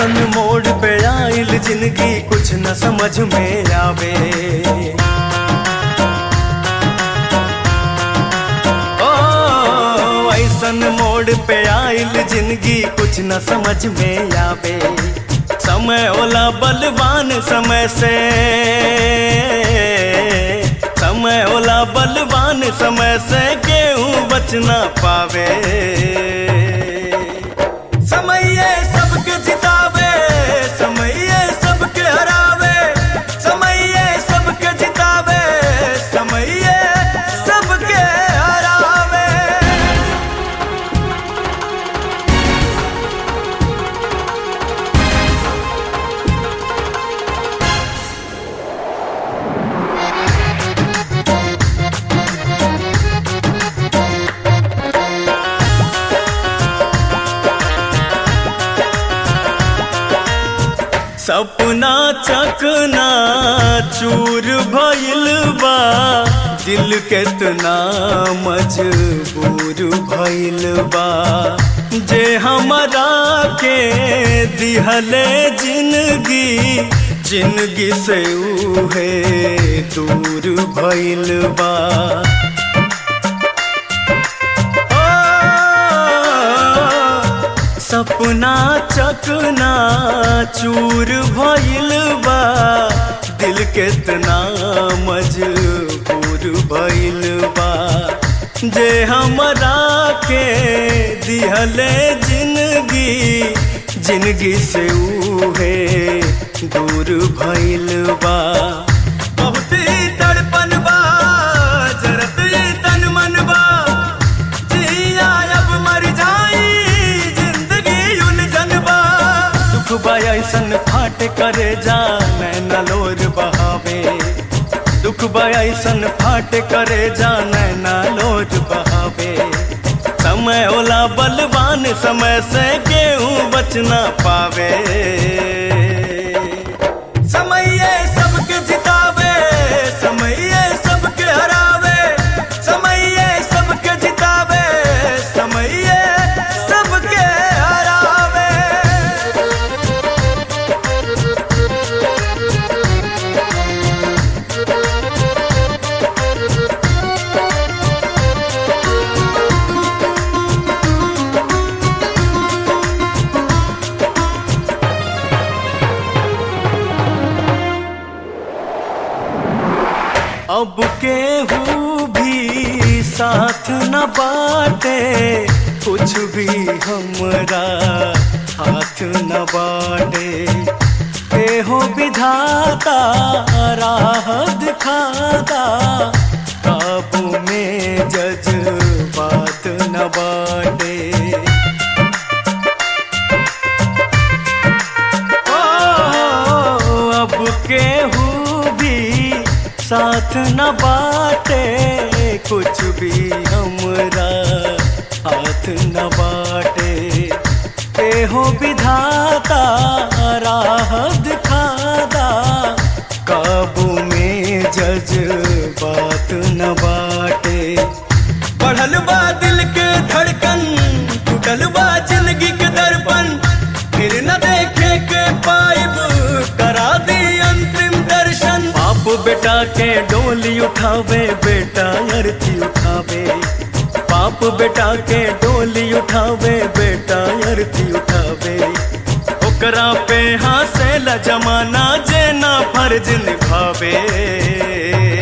ऐसन मोड़ पे आइल जिंदगी कुछ न समझ में आवे ओ ऐसन मोड़ पे आइल जिंदगी कुछ न समझ में आवे समय ओला बलवान समय से समय ओला बलवान समय से गेहूं बचना पावे समय सबके जितावे समय सबके हरावे समय सबके जितावे समय सबके हरावे सपना चकना चूर भइल बा दिल केतना मजबूर भइल बा जे हमरा के दिहले जिंदगी जिंदगी से उहे दूर भइल बा सपना चकना चूर भइल बा दिल केतना मजबूर भइल बा जे हमरा के दिहले जिंदगी जिंदगी से उहे दूर भइल बा बहुत ही तड़पन बा जरत ही तन मन बा जिया अब मर जाई जिंदगी उलझन बा दुख बा ऐसन फाट करे जा नैना लोर बहावे दुख बा ऐसन फाट करे जा नैना लोर बहावे समय ओला बलवान समय से गेहूं बचना पावे समय सबके जितावे समय सबके हरावे समय सबके जितावे समय सबके हरावे अब केहू भी साथ न बाटे कुछ भी हमरा हाथ न बाटे एहो विधाता राह दिखाता काबू में जज बात न बाटे ओ, अब केहू भी साथ न बाटे कुछ भी हमरा हाथ न बाटे एहो विधाता राह दिखाता काबू में जज बात न बाटे बढ़ल बा दिल के धड़कन टूटल बा जिंदगी के दर्पण फिर न देखे के पाइब करा दी अंतिम दर्शन बाप बेटा के डोली उठावे बेटा अर्थी उठावे बाप बेटा के डोली उठावे बेटा अर्थी उठावे ओकरा पे हंसे ला जमाना जे ना फर्ज निभावे